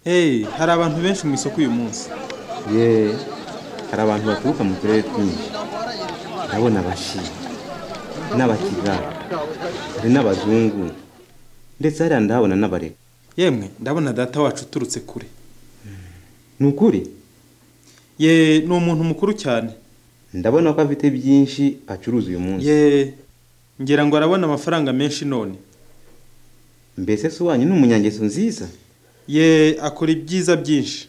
Hey, hari abantu benshi mu isoko uyu munsi. Yeee hari abantu baturuka mu turere twinshi ndabona abashi n'abakiga hari n'abazungu ndetse hariya ndahabona n'abareka Yemwe, ndabona data wacu uturutse kure. ni ukuri Ye, ni umuntu mukuru cyane. ndabona ko afite byinshi acuruza uyu munsi Ye, ngira ngo arabona amafaranga menshi none. mbese se wanyu ni umunyangeso nziza Ye, akora ibyiza byinshi.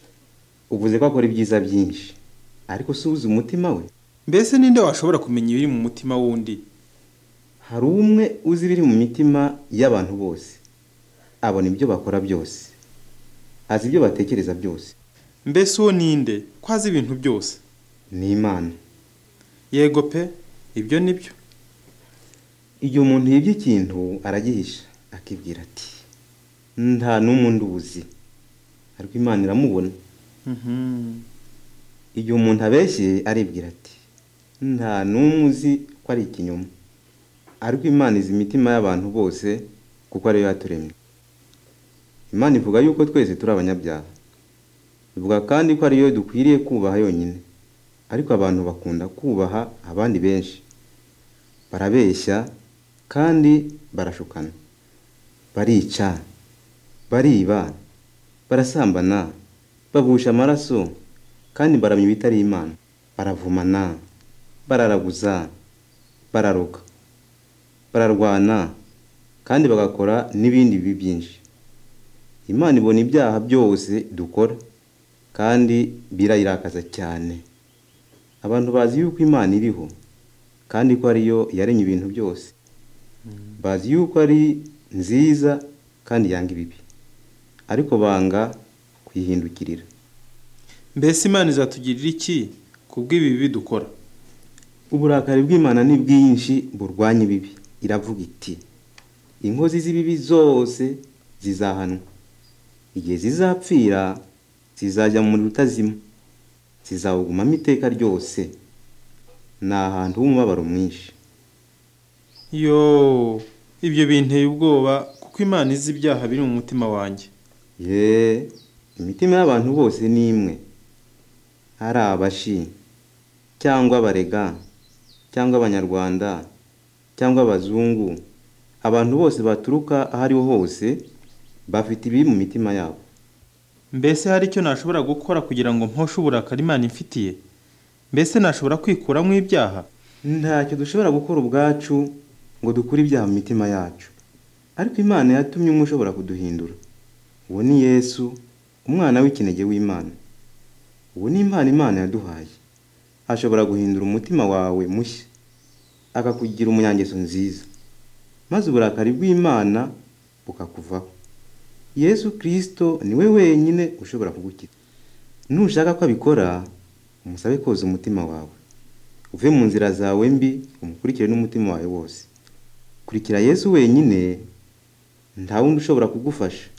uvuze ko akora ibyiza byinshi ariko si uzi umutima we Mbese ninde washobora kumenya ibiri mu mutima w'undi? hari umwe uzi ibiri mu mitima y'abantu bose abona ibyo bakora byose azi ibyo batekereza byose Mbese uwo ninde? Ko azi ibintu byose. ni imana Yego pe, ibyo ni byo. igihe umuntu yibye ikintu aragihisha akibwira ati nta n'umwe nduzi ariko imana iramubona Mhm. igihe umuntu abeshye aribwira ati nta n'umwe uzi ko ari ikinyoma ariko imana izi imitima y'abantu bose kuko ariyo yaturemye imana ivuga yuko twese turi abanyabyaha ivuga kandi ko ariyo dukwiriye kubaha yonyine ariko abantu bakunda kubaha abandi benshi barabeshya kandi barashukana barica bariba barasambana bagusha amaraso kandi baramya ibitari imana baravumana bararaguza bararuka bararwana kandi bagakora n'ibindi bibi byinshi imana ibona ibyaha byose dukora kandi birayirakaza cyane abantu bazi yuko imana iriho kandi ko ariyo yaremye ibintu byose bazi yuko ari nziza kandi yanga ibibi ariko banga kuyihindukirira Mbese Imana izatugirira iki kubw'ibi bibi dukora? uburakari bw'imana ni bwinshi burwanya ibibi iravuga iti inkozi z'ibibi zose zizahanwa igihe zizapfira zizajya mu muriro utazima zizawugumamo iteka ryose ni ahantu h'umubabaro mwinshi Yo, ibyo binteye ubwoba kuko Imana izi ibyaha biri mu mutima wanjye. ye imitima y'abantu bose ni imwe hari abashi cyangwa abarega cyangwa abanyarwanda cyangwa abazungu abantu bose baturuka aho ariho hose bafite ibiri mu mitima yabo Mbese hari icyo nashobora gukora kugira ngo mposhe uburakari Imana imfitiye? Mbese nashobora kwikuramo ibyaha? ntacyo dushobora gukora ubwacu ngo dukure ibyaha mu mitima yacu ariko imana yatumye umwe ushobora kuduhindura uwo ni yesu umwana w'ikinege w'imana uwo ni impano imana yaduhaye ashobora guhindura umutima wawe mushya akakugira umunyangeso nziza maze uburakari bw'imana bukakuvaho yesu kirisito ni we wenyine ushobora kugukiza nushaka ko abikora umusabe koza umutima wawe uve mu nzira zawe mbi umukurikire n'umutima wawe wose kurikira yesu wenyine nta wundi ushobora kugufasha